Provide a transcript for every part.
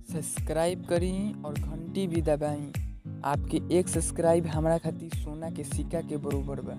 subscribe करी और घंटी भी दबाई आपके एक सब्सक्राइब हमरा खातिर सोना के सिक्का के बरोबर बा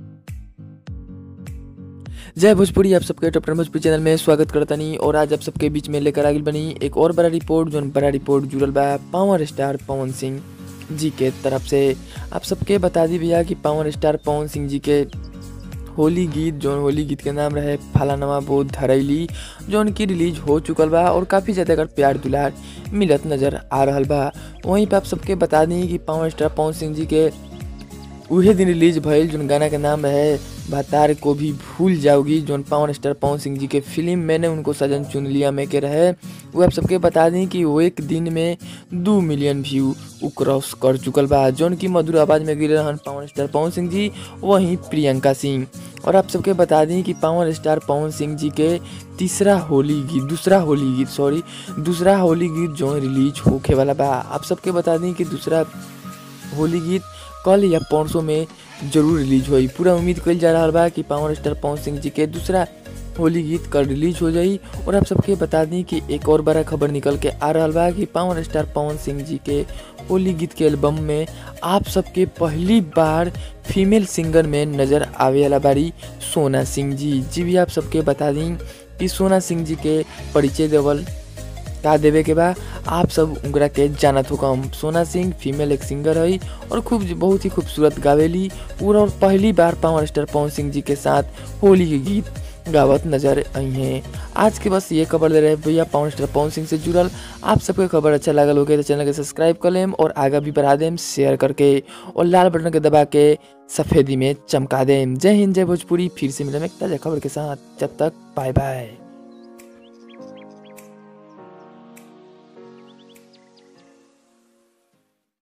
जय भोजपुरी आप सबके टॉप टेन भोजपुरी चैनल में स्वागत करतनी और आज आप सबके बीच में लेकर आगिल बनी एक और बड़ा रिपोर्ट जो बड़ा रिपोर्ट जुड़ल बा पावर स्टार पवन सिंह जी के तरफ से आप सबके बता दी भैया कि पावर स्टार पवन सिंह जी के होली गीत जौन होली गीत के नाम रहे फलानवा बोध धरैली जौन की रिलीज हो चुकल बा और काफ़ी ज़्यादा अगर प्यार दुलार मिलत नज़र आ रहल बा वहीं पे आप सबके बता दी कि पावर स्टार पवन सिंह जी के उहे दिन रिलीज भइल जौन गाना के नाम रहे भतार को भी भूल जाओगी जौन पावर स्टार पवन सिंह जी के फिल्म मैंने उनको सजन चुन लिया में के रहे वो आप सबके बता दी कि वो एक दिन में दो मिलियन व्यू उ क्रॉस कर चुकल बा जौन की मधुर आवाज़ में गिरे रहन पावर स्टार पवन सिंह जी वहीं प्रियंका सिंह और आप सबके बता दी कि पावर स्टार पवन सिंह जी के तीसरा होली गीत दूसरा होली गीत सॉरी दूसरा होली गीत जो रिलीज होके वाला बा आप सबके बता दी कि दूसरा होली गीत कल या परसों में जरूर रिलीज होई पूरा उम्मीद कल जा रहा बा कि पावर स्टार पवन सिंह जी के दूसरा होली गीत कल रिलीज हो जाई और आप सबके बता दी कि एक और बड़ा खबर निकल के आ रहा बा कि पावर स्टार पवन सिंह जी के होली गीत के एल्बम में आप सबके पहली बार फीमेल सिंगर में नज़र आवे वाला बारी सोना सिंह जी जी भी आप सबके बता दी कि सोना सिंह जी के परिचय देवल का देवे के बा आप सब उनकरा के जानत हो कम सोना सिंह फीमेल एक सिंगर है और खूब बहुत ही खूबसूरत गावेली पूरा और पहली बार पावर स्टार पवन सिंह जी के साथ होली के गीत गावत नजर आई हैं आज के बस ये खबर दे रहे भैया पावर स्टार पवन सिंह से जुड़ल आप सबके खबर अच्छा लागल होगे तो चैनल के सब्सक्राइब कर लेम और आगे भी बढ़ा देम शेयर करके और लाल बटन के दबा के सफेदी में चमका देम जय हिंद जय भोजपुरी फिर से मिलेंगे एक ताजा खबर के साथ जब तक बाय बाय